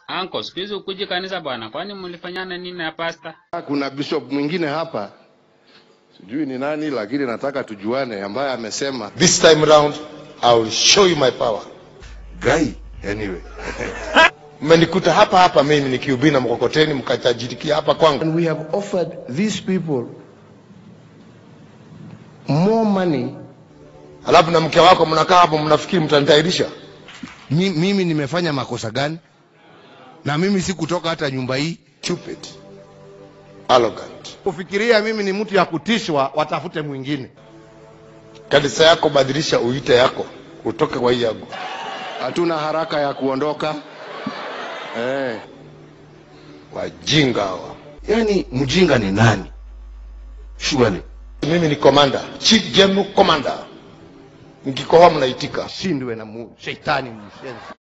Anko, siku hizi ukuji kanisa bwana, kwani mlifanyana nini na pasta? Kuna bishop mwingine hapa sijui ni nani, lakini nataka tujuane, ambaye amesema This time round, I will show you my power. guy anyway. Mmenikuta hapa hapa mimi nikihubiri na mkokoteni, mkatajirikia hapa kwangu. And we have offered these people more money. Alafu na mke wako mnakaa hapo mnafikiri mtanitairisha. Mi, mimi nimefanya makosa gani? Na mimi sikutoka hata nyumba hii. Stupid. Arrogant. Kufikiria mimi ni mtu ya kutishwa, watafute mwingine. Kanisa yako badilisha uite yako, utoke kwa hii yangu. Hatuna haraka ya kuondoka eh. Wajinga hawa. Yaani mjinga ni nani? Surely Mimi ni commander, chief general commander. Nikikohoa mnaitika. shindwe na mu, shetani mshenzi.